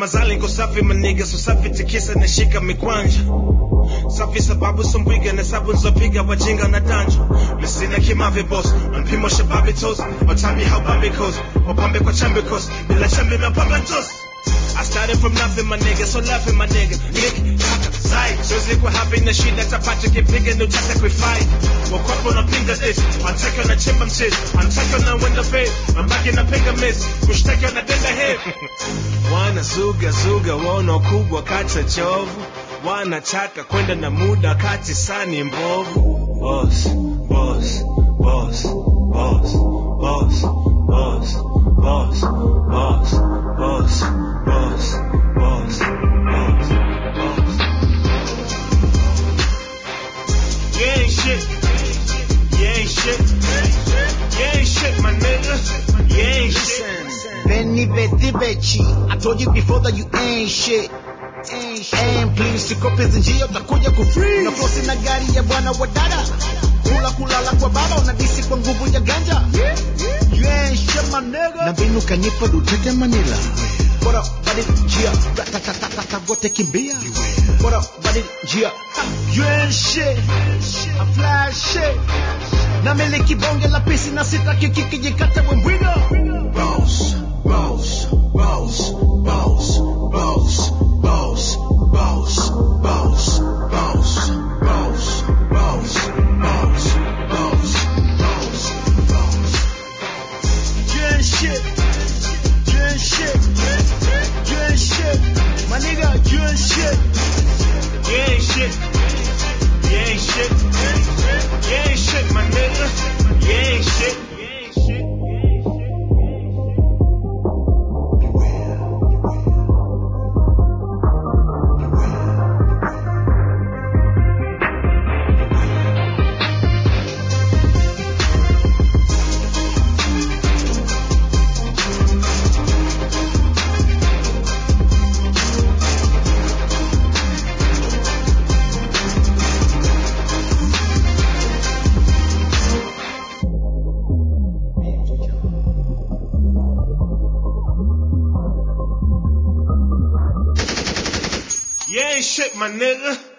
kama zali niko safi maniga so safi tikisa nashika mikwanja safi sababu sombwiga na sabu nzopiga wajinga na danjo misina kimave boss mpimo shababi tos watami how babi goes wapambe kwa chambe kos bila chambe mapamba tos I started from nothing, my nigga, so laughing, my nigga. Nick, kaka, sai. Siwezi kuwa happy na shida, tapata kipiga, ndo chata kuifai. Wakwapo unapinga this, wanataka unachimba mchizi, wanataka unawenda pay, mabaki napiga miss, kushtaki wanadenda head. Wanazuga zuga, waona ukubwa kata chovu, wanataka kwenda na muda kati sani mbovu. Boss, boss, boss, boss, boss, boss, boss, boss, boss, boss, boss, boss, boss. You ain't shit. You ain't shit. You ain't shit, my nigga. You ain't shit. Benny Betty Bechi. I told you before that you ain't shit. Ain't shit. And please sikope zinjia utakuja kufree. Unafosi na gari ya bwana wa dada. Kula kulala kwa baba unadisi kwa nguvu ya ganja. You ain't shit my nigga. Na mbinu kanipa dutete Manila. Bora badi njia. Ratatatatata wote kimbia. Bora badi njia. You ain't shit. I fly shit. Na miliki bonge la pisi na sitaki kikijikata wembwiga. Boss, boss, boss, boss, boss, boss, boss, boss, boss, boss, boss, boss, boss, boss, boss. You ain't shit. You ain't shit. You ain't shit. My nigga, you ain't shit. You ain't shit. You ain't shit. You ain't shit, my nigga. You ain't shit. You ain't shit. You ain't shit, my nigga.